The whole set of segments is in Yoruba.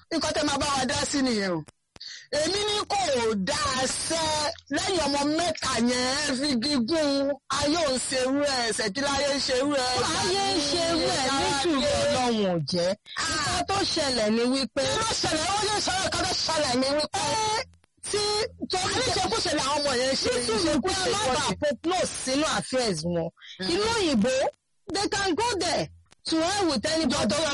nǹkan tẹ́ máa bá wa dá sí nìyẹn o èmi ní kò dáa sẹ́ lẹ́yìn ọmọ mẹ́ta yẹn ẹ fi gígùn ayé ò ń ṣerú ẹ̀ ṣèkíláyé ń ṣerú ẹ̀. ayé ń ṣe irú ẹ̀ nítorí ọlọ́run ò jẹ́ nǹkan tó ṣẹlẹ̀ ni wípé kí ló ṣẹlẹ̀ ó yẹ sọ̀rọ̀ kan tó ṣẹlẹ̀ ní wípé tí torí àníṣekúṣe làwọn ọmọ yẹn ṣe nítorí pé alábà prognose sínú affairs wọn ìlú òyìnbó they can go there to hell with anybody. dọ́dọ̀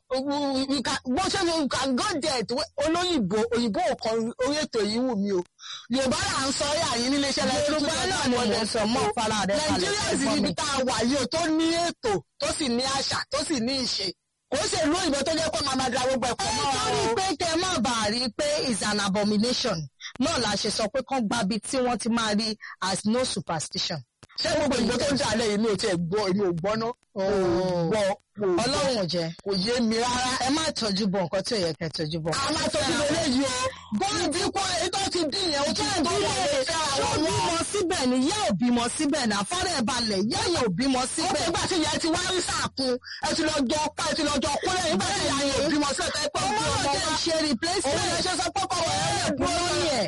lọ bó ṣe fi can go there tó olóyìnbó òyìnbó kan orí ètò yìí wù mí o yorùbá là ń sọ yà yín nílé iṣẹ́ lẹ́yìn yorùbá náà ni mo sọ mọ́ fara rẹ̀ kalẹ̀ nàìjíríà sì níbi tá a wà yìí o tó ní ètò tó sì ní àṣà tó sì ní ìṣe kò ṣe ìlú òyìnbó tó jẹ́ pé máa máa da gbogbo ẹ̀kọ́ mọ́ wa torí o. pé kẹ má bàa rí i pé is an abomination náà la ṣe sọ pé kán gbabi tí wọ́n ti máa rí as no superstition. ṣé gbogbo ìgbó tó ń jà lẹ́yìn mi ò tiẹ̀ gbọ́ èmi ò gbọ́ ná. gbọ́ ọlọ́run ò jẹ́ kò yé mi rárá. ẹ má tọ́jú bọ̀ nǹkan tí ò yẹ kẹ́ tọ́jú bọ̀. a máa tọ́jú lé léyìí o. bọ́ọ̀lù bí kò èyí tó ti dín yẹn o tó ń tọ́ wọlé fẹ́ ṣé ó àwọn ọmọ. bímọ síbẹ̀ ni yẹ́ ò bímọ síbẹ̀ ní afárẹ̀ balẹ̀ yẹ́ yẹ́ ò bímọ ó síbẹ̀. ti gbà tí ìyá ti wá rí sàkún ẹ ti lọ jọ pa ẹ ti lọ jọ kúrẹ́ nígbà tí ìyá yẹn ò bímọ sí ẹ̀ka ẹ̀pẹ́ ọmọ òbí náà ọmọ jẹ́ wa. ṣe òun replacement. lè ṣe sọ pé kọ̀ wọ́n ẹ̀ ẹ̀pù mọ́mí ẹ̀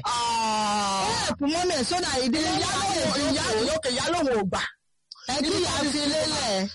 ẹ̀pù mọ́mí ẹ̀ sódà ìdílé ìyá lòun ìyá lòkè ìyá lòun ò gbà. ẹ kí ìyá fi lélẹ̀.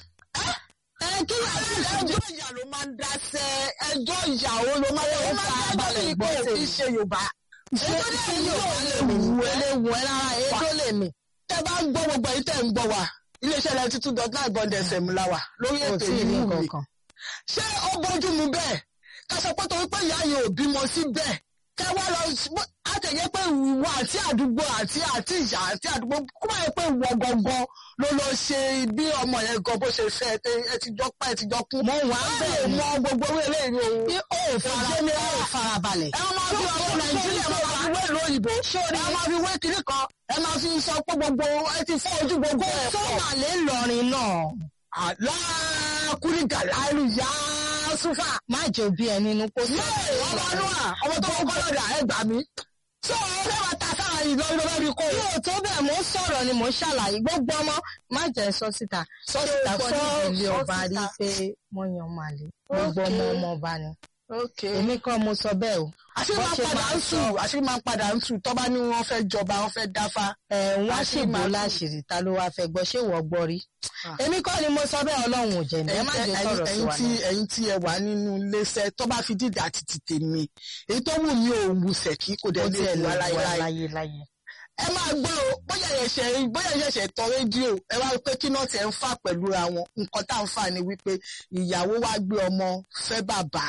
ẹ kí ìyá fi lélẹ̀. ẹjọ́ ìyá ló máa ń dáṣẹ́ ẹjọ́ ìyàwó ló máa ń dáṣẹ́ balẹ̀ ìgbọ́ òfin ṣe Yorùbá. ṣé ṣé yóò lè wù ẹ́ lè wù ẹ́ rárá ètò lè mì. tẹ́ bá ń gbọ́ gbogbo èyí tẹ́ ń gbọ́ wa iléeṣẹ́ lẹ́tí two dot nine bond fm la wà lórí kò ètò tí ì yìí ní wù mí. kankan. ṣé ó bójú mu bẹ́ẹ̀ ká sọ pé torí pé ìyá yẹn ò bímọ sí bẹ́ẹ̀ kẹ wá lọ àtẹ̀yẹ pé ìwọ àti àdúgbò àti àti ìyá àti àdúgbò kó máa yẹ pé ìwọ gangan ló lọ ṣe bí ọmọ yẹn gan bó ṣe fẹ́ ẹ- ẹ ti jọ pa ẹ ti jọ kú. mo wà á bẹ̀rẹ̀ mọ gbogbo owó eléyìí o. bí ó fara ó farabalẹ̀. ẹ máa fi ọmọ nàìjíríà máa fi wé ìlú òyìnbó ẹ máa fi wé kiri kan ẹ máa fi sọ pé gbogbo ẹ ti fọ́ ojú gbogbo ẹ̀ tó pọ̀. wà lé lọrin náà. aláàkúrì gàláìlú yá súfà. má jẹ́ òbí ẹ nínú kó Yé ọmọ Noah ọmọ tó kọ́kọ́ lọ́dà ẹ gbà mí. Ṣé o fẹ́ wá ta sára yìí lọ́wọ́ lọ́wọ́ bí kò? yóò tó bẹ́ẹ̀ mo ń sọ̀rọ̀ ni mo ń ṣàlàyé gbogbo ọmọ má jẹ́ sọ síta. Sọ síta sọ sọ ilé sọ ọba rí síta. pé wọ́n yan màlẹ́ gbogbo ọmọ ọmọ ọba ni. Okay. èmi kọ́ mo sọ bẹ́ẹ̀ o. Àṣírí bó máa ń ṣe padà máa ń sùn àṣírí máa ń padà ń sùn tọ́ba ní wọ́n fẹ́ jọba wọ́n fẹ́ dáfá. ẹ̀ wọ́n á Àṣírí ṣèbò máa ń láṣìírí ta ló wá fẹ́ gbọ́ ṣé wọ́n gbọ́ rí. Ah. èmi kọ́ ni mo sọ bẹ́ẹ̀ ọlọ́run ò jẹ́ ní ẹ má jẹ́ sọ̀rọ̀ sí ẹ̀yin wa tí náà. ẹ̀yin tí ẹ wà nínú iléeṣẹ́ tó bá fi dídà àti tètè mi èyí tó wù mí ò wù sẹ̀kí kò ó dẹ̀ tiẹ̀ lè lọ wà láyéláyé. láyé láyé. ẹ máa gbọ́ o bóyá ẹ̀ṣẹ̀ bóyá ẹ̀ṣẹ̀ tọ rédíò ẹ wá pé kí náà tẹ̀ ń fà pẹ̀lú ra wọn nǹkan tá à ń fà ni wípé ìyàwó wá gbé ọmọ fẹ́ bàbá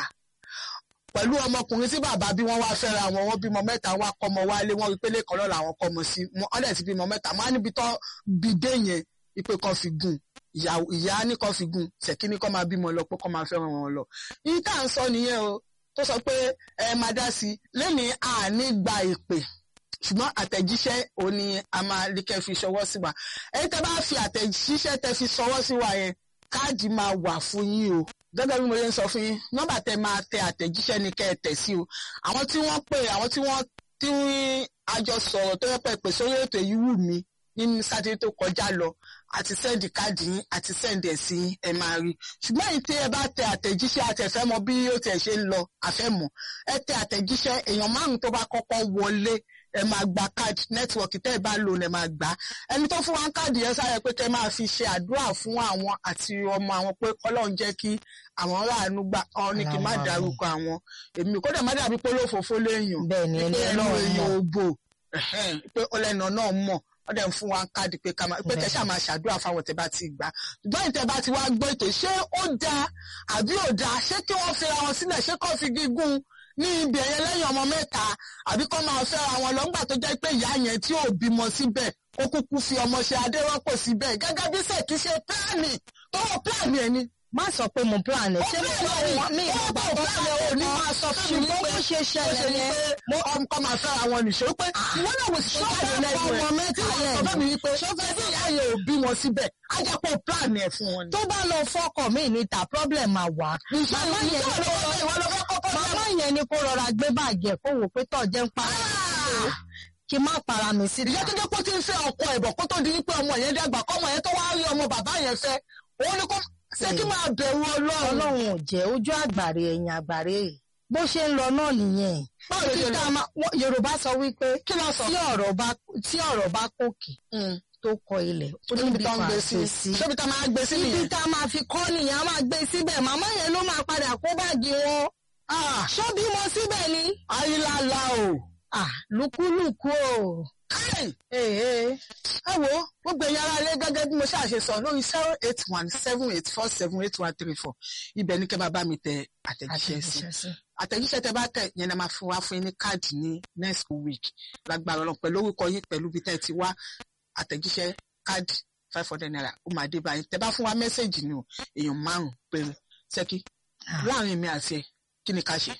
pẹ̀lú ọmọkùnrin tí bàbá bí wọ́n wá fẹ́ra wọn wọ́n bímọ mẹ́ta wá kọ́mọ wálé wọ́n rí pé lẹ́kọ̀ọ́ lọ́la àwọn kọ́mọ sí wọ́n dẹ̀ ti bímọ mẹ́ta wọ́n á níbi tán bí dé yẹn ipe kan fi gùn ìyá- ìyá ní kan fi gùn ṣèkí ní kan máa bímọ lọ pé kan máa fẹ́ràn wọn lọ. yìí tá à ń sọ nìyẹn o tó sọ pé ẹ máa dá sí i lẹ́ni àní gba ìpè ṣùgbọ́n àtẹ̀jíṣẹ́ òun ni a máa rí kẹ́ fi ṣọwọ́ sí wa ẹ̀yin tẹ́ bá fi àtẹ̀jíṣẹ́ tẹ́ fi ṣọwọ́ sí wa yẹn káàdì máa wà fún yín o gẹ́gẹ́ bí mo ṣe ń sọ fún yín nọ́mbà tẹ́ máa tẹ àtẹ̀jíṣẹ́ ni kẹ́ ẹ tẹ̀ sí o àwọn tí wọ́n pè àwọn tí wọ́n tí a jọ sọ̀rọ̀ tó yẹ pé pè sórí ètò yìí wù mí nínú sátidé tó kọjá lọ àti sẹ́ndì káàdì yín àti sẹ́ndì ẹ̀ sí yín, ẹ máa rí ṣùgbọ́n èyí tí ẹ bá tẹ àtẹ̀jíṣẹ́ àtẹ̀fẹ́ mọ bí ó tiẹ̀ ṣe ń lọ àfẹ́mọ̀ ẹ tẹ àtẹ̀jíṣẹ́ èèyàn márùn tó bá kọ́kọ́ wọlé ẹ máa gba káàdì nẹ́tíwọ̀kì tẹ́ ẹ bá lò ní ẹ máa gbà á ẹni tó fún wa ń káàdì yẹn sáré pé kẹ́ máa fi ṣe àdúrà fún àwọn àti ọmọ àwọn pé Ọlọ́run jẹ́ kí àwọn ráàánú gbà ọ ní kí n má Àwọn dárúkọ àwọn èmi kó dẹ̀ má dàbí pé olófòófó léèyàn bẹ́ẹ̀ ni ẹni pé ẹnu ọlọ́run èèyàn mọ̀. ò bò ẹ̀hẹ́n, pé ọlẹ́nà náà mọ̀ wọ́n dẹ̀ ń fún wa ń káàdì pé ká máa pé kẹ́ ṣáà máa ṣàdúrà fáwọn tẹ́ bá ti gbà ṣùgbọ́n ìtẹ́ bá ti wá gbọ́ ètò ṣé ó dáa àbí ò dáa ṣé kí wọ́n fi ra wọn sílẹ̀ ṣé kọ́ fi gígùn ní ibi ẹ̀yẹ lẹ́yìn ọmọ mẹ́ta àbí kọ́ máa fẹ́ ra wọn lọ́ngbà tó jẹ́ pé ìyá yẹn tí ò bímọ síbẹ̀ ó kúkú fi ọmọ ṣe adérọ́pò síbẹ̀ gẹ́gẹ́ bí sẹ́ẹ̀kì ṣe pílánì tó wọ pílánì ẹ̀ ni má sọ pé mo plan ẹ̀ ṣé mo plan ẹ̀ plan mi ó ìgbà bọ̀ tó plan ẹ̀ ò ní máa sọ fún mi ṣùgbọ́n pé bó ṣe ó ṣe ṣẹlẹ̀ ni yẹn pé mo ọkọ máa fẹ́ ra wọn nìṣó pé ìwọ náà wò sí jáde lẹ́nu ọmọ ẹ̀ mẹ́ta tí wọ́n lẹ̀ sọ fún mi wípé ṣọ́fẹ́ bí ìyá yẹn ò bí wọn síbẹ̀ á jẹ́ pé o plan ẹ̀ fún wọn ni. tó bá lọ fọkọ mi níta problem máa wà. màmá yẹn ni kó rọra- màmá yẹn ni kó rọra gbé báàgì ẹ̀ kó wò pé tọ̀ jẹ́ ń pa kí n má para mi sí ìyá tó jẹ́ pé ó ti ń fẹ́ ọkọ ẹ̀bọ̀ kó tó di wípé ọmọ yẹn dàgbà kọ́mọ yẹn tó wá rí ọmọ bàbá yẹn fẹ́ òun ni kó ṣé kí máa bẹ̀rù ọlọ́run ọlọ́run ò jẹ́ ojú àgbàre ẹ̀yìn àgbàre bó ṣe ń lọ náà nìyẹn báwo ló ṣe Títà máa- wọ́n- yorùbá sọ wípé kí ló sọ. tí ọ̀rọ̀ bá tí ọ̀rọ̀ bá kòkè tó kọ ilẹ̀ ó níbi níbi tó ń kan gbé àgbè sí sí ṣébi tá máa gbé sí ibi nìyẹn. tá a máa fi kọ́ nìyẹn a máa gbé síbẹ̀ màmá yẹn ló máa padà kó báàgì wọn Ah, ṣó bímọ síbẹ̀ ni ayílála o. Ah, lùkúlùkú o. Káì! Ee. ẹ wo gbogbo ẹ̀yin ará ilé gẹ́gẹ́ bí mo ṣáà ṣe sọ lórí zero eight one seven eight four seven eight one three four ibẹ̀ ní kẹ́ máa bá mi tẹ àtẹ̀jíṣẹ́ sí àtẹ̀jíṣẹ́ tẹ bá tẹ̀ yẹn ni a máa fún wa fún yín ní káàdì ní next week lágbára Ọlọ́run pẹ̀lú orúkọ yín pẹ̀lú ibi tẹ́ ẹ ti wá àtẹ̀jíṣẹ́ káàdì five hundred naira ó máa dé báyìí tẹ bá fún wa mẹ́sẹ̀gì ni o èèyàn márùn-ún péré ṣẹ́kí Ah. láàrin mi àti ẹ kí ni ká ṣe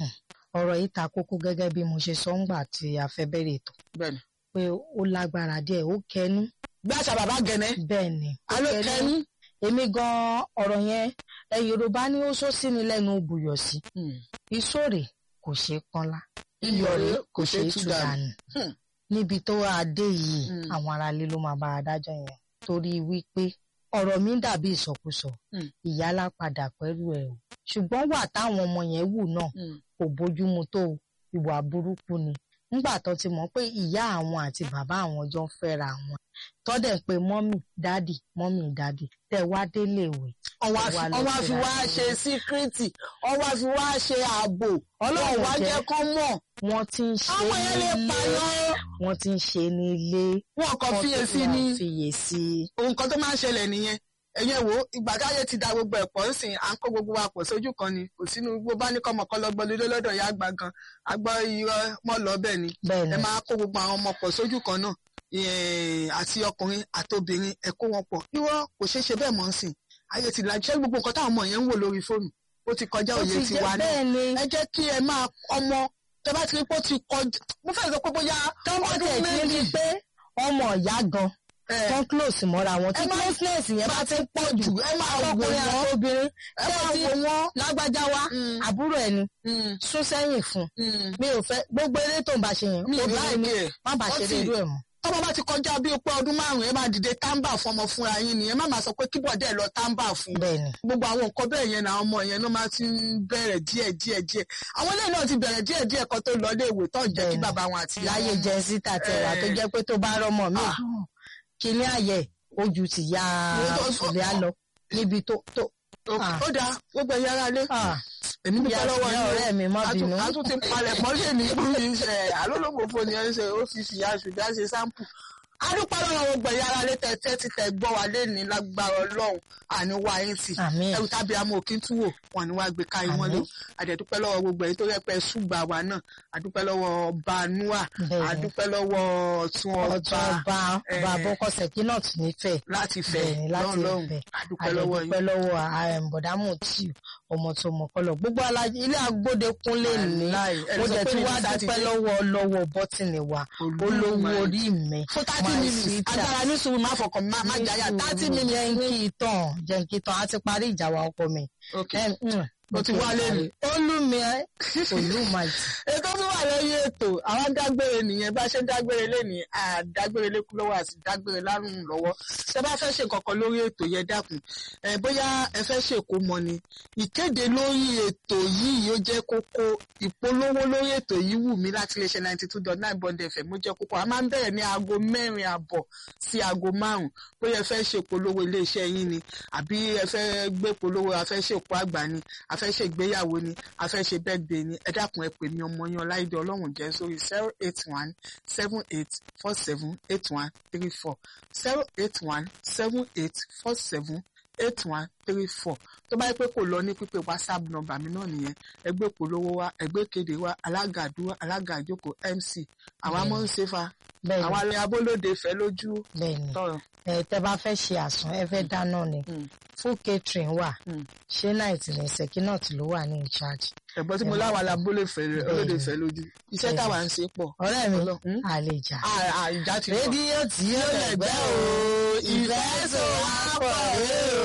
ọ̀rọ̀ yìí ta kókó gẹ́gẹ́ bí mo ṣe sọ ńgbà tí a fẹ́ bẹ̀rẹ̀ ètò bẹ́ẹ̀ ni. pé ó lágbára díẹ̀ ó kẹnu bí àṣà bàbá gẹ̀nẹ́ bẹ́ẹ̀ ni ó alo kẹnu. èmi gan ọ̀rọ̀ yẹn ẹ Yorùbá ní ó sọ sí ni lẹ́nu bùyọ̀ sí ìṣòrè kò ṣeé pọ́nlá iyọ̀ rẹ̀ kò ṣeé tú dànù Hmm. níbi tó adé yìí Hmm. àwọn aráalé ló máa bá adájọ́ yẹn torí wípé ọ̀rọ̀ mi dàbí ìsọkúsọ Hmm. ìyálà padà pẹ̀lú ẹ̀ o ṣùgbọ́n wà táwọn ọmọ yẹn wù náà kò bójúmu tó o, ìwà burúkú ni nígbà tó ti mọ̀ pé ìyá àwọn àti bàbá àwọn jọ ń fẹ́ra àwọn tọ́dẹ̀ ń pe mọ́mì dádì mọ́mì dádì tẹ̀ wá délé ìwé ọwọ́ Wà àfi lọ ọwọ́ àfi síra wá sí. ṣe síkírìtì ọwọ́ àfi wá ṣe ààbò Ọlọ́run ọlọ́run wá jẹ́. jẹ́ kán mọ̀ wọ́n ti ń ṣe àwọn yẹn lè nílé pààyàn wọ́n ti ń ṣe nílé wọn kàn fiyèsí wọ́n ní fiyèsí ohun kan tó máa ń ṣẹlẹ̀ nìyẹn ẹ̀yẹn wo ìgbà káyé ti da gbogbo ẹ̀pọ̀ ńsìn à ń kó gbogbo wa pọ̀ sójú kan ni kò sínú gbogbo bá ní kọ́mọ kan lọ́gbọ́n lé lọ́dọ̀ ìyá àgbà gan agbọ́ irọ́ mọ́ lọ bẹ́ẹ̀ ni bẹ́ẹ̀ ẹ ni máa kó gbogbo àwọn ọmọ pọ̀ sójú kan náà eh, àti ọkùnrin àtobìnrin ẹ kó wọn pọ̀ irọ́ kò ṣeé ṣe bẹ́ẹ̀ mọ́ ńsìn ayé ti lajú ṣé gbogbo nǹkan táwọn ọmọ yẹn ń wò lórí fóònù ó ti kọjá ó òye ti tiwa jẹ́ náà bẹ́ẹ̀ ni ẹ jẹ́ kí ẹ máa ọmọ tẹ bá ti rí pé ó ti kọjá mo fẹ́ sọ pé bóyá tọ́mọdé ti rí pé ọmọ ìyá gan ẹ tán close mọ́ra wọn tí ẹ má- closeness yẹn bá ti ń pọ̀ jù ẹ máa wò ọkùnrin wọ́n àti obìnrin ẹ máa wò wọ́n. lágbájá wa Mm, àbúrò ẹni mm, sún sẹ́yìn fún mm. mi ò fẹ́ gbogbo eré tó ń bá ṣe yẹn mi ì obìnrin ni láìpẹ́ ẹ̀. má bàa Ó ṣe ti- irú ẹ̀ mọ́ tọ́mọ bá ti kọjá bí pé ọdún márùn-ún ẹ máa dìde táǹbà fún ọmọ fúnra yín nìyẹn má máa sọ pé kíbọ̀dẹ̀ lọ táǹbà fún bẹ́ẹ̀ ni gbogbo àwọn nǹkan bẹ́ẹ̀ yẹn náà ọmọ yẹn ló máa ti ń bẹ̀rẹ̀ díẹ̀ díẹ̀ díẹ̀ àwọn eléyìí náà ti bẹ̀rẹ̀ díẹ̀ díẹ̀ kan tó lọ ilé ìwé tó ń jẹ́ kí Bẹ́ẹ̀ni. bàbá wọn àti ìyá láyé wọn jẹ síta tẹwà tó jẹ́ pé tó bá rọmọ mi Ah. kíní àyẹ ojú ti ya Mo tó- ìlẹ̀ á lọ níbi tó tó mọ̀. Ah. ó dáa gbogbo ẹ̀yà ara lé ah, èmi dúpẹ́ ìyá lọ́wọ́ ìyá yín o. ọ̀rẹ́ mi má a tún bínú a tún ti palẹ̀ mọ́ lè ní bí ṣe àlólòmòfò ni ẹ ń ṣe ó fi fìyà ṣùgbọ́n ṣe sáǹpù. adúpẹ́ lọ́wọ́ gbogbo ẹ̀yà ara lé tẹ́tẹ́ ti tẹ̀ gbọ́ wa lé ní lágbára ọlọ́run àní wá yín tì àmín ẹrù tábí amú òkín tún wò wọn ni wàá gbé ká yín mọ́lẹ̀ o àdẹ̀dúpẹ́ lọ́wọ́ gbogbo ẹ̀yin tó rẹ́pẹ́ ṣùgbà wa náà àdúpẹ́ lọ́wọ́ ọba nua bẹ́ẹ̀ ni àdúpẹ́ lọ́wọ́ ọ̀tún ọjọ́ ọba ọba eh, bàbá ọkọ̀ṣẹ́ kí náà tún nífẹ̀ẹ́ láti fẹ́ bẹ́ẹ̀ ni láti lọ́run ìfẹ́ àdúpẹ́ lọ́wọ́ yín àdẹ̀dúpẹ́ lọ́wọ́ ààrẹ bọ̀dámù tí ọmọ tó mọ̀ kọ́lọ̀ gbogbo alájí ilé agbóde kúnlé ní Wàláì, ẹni ó sọ dẹ̀ pé tí ní wàá Sátidé. dúpẹ́ lọ́wọ́ lọ́wọ́ bọ́tìnì wa olówó orí mi fún thirty My minutes sweetheart. agbára ní sùúrù má fọkàn má má jáyà thirty minutes jẹ́ǹkì tán jẹ́ǹkì tán á ti parí ìjà wa ọkọ mi. okay. Ẹ, mm, Ó ti wá lẹ́nu. olúmi ẹ olúmọ̀tì. ètò tó wà lẹ́yìn ètò àwọn dágbére nìyẹn bá ṣe ń dágbére lẹ́nìí àdágbére lẹ́kú lọ́wọ́ àti dágbére lárùn lọ́wọ́ ṣé bá fẹ́ ṣe kankan lórí ètò yẹn dákun ẹ bóyá ẹ fẹ́ ṣe kó mọ ni ìkéde lórí ètò yìí yóò jẹ́ kókó ìpolówó lórí ètò yìí wù mí láti lè ṣe ninety two dot nine bond fm ó jẹ́ kókó a máa ń bẹ̀rẹ̀ ní aago mẹ́rin àbọ̀ sí aago márùn bóyá ẹ fẹ́ ṣe polówó iléeṣẹ́ yín ni àbí ẹ fẹ́ gbé polówó a fẹ́ ṣe òkú àgbà ni a fẹ́ ṣe ìgbéyàwó ni a fẹ́ ṣe birthday ni ẹ dákun ẹ pè mí ọmọ yín ọláìdé ọlọ́run jẹ́ sórí zero eight one seven eight four seven eight one three four zero eight one seven eight four seven eight one three four tó bá yẹ pé kò lọ ní pípé whatsapp number mi náà nìyẹn ẹgbẹ́ polówó wa ẹgbẹ́ kéde wa alága àdúrà alága àjókòó mc àwọn amọ̀ ń ṣe fa bẹ́ẹ̀ni àwọn alẹ́ abólóde fẹ́ lójú bẹ́ẹ̀ni tọrọ. ẹ tẹ́ bá fẹ́ ṣe àsùn ẹ fẹ́ dáná ni Mm. full catering wà Mm. ṣé náìtì ní sekinat ló wà ní in charge. ẹ̀gbọ́n tí mo Ẹ láwa la bólè fẹ́ Bẹ́ẹ̀ni. olóde fẹ́ lójú iṣẹ́ Bẹ́ẹ̀ni. táwa ń ṣe pọ̀ ọ̀rẹ́ mi Ọlọ́- Mm. àlejà. À- à, ìjà ti pọ̀. rédíò tí yóò lẹ̀gbẹ́ o ìfẹ́ sọ wá pọ̀ rẹ́ o.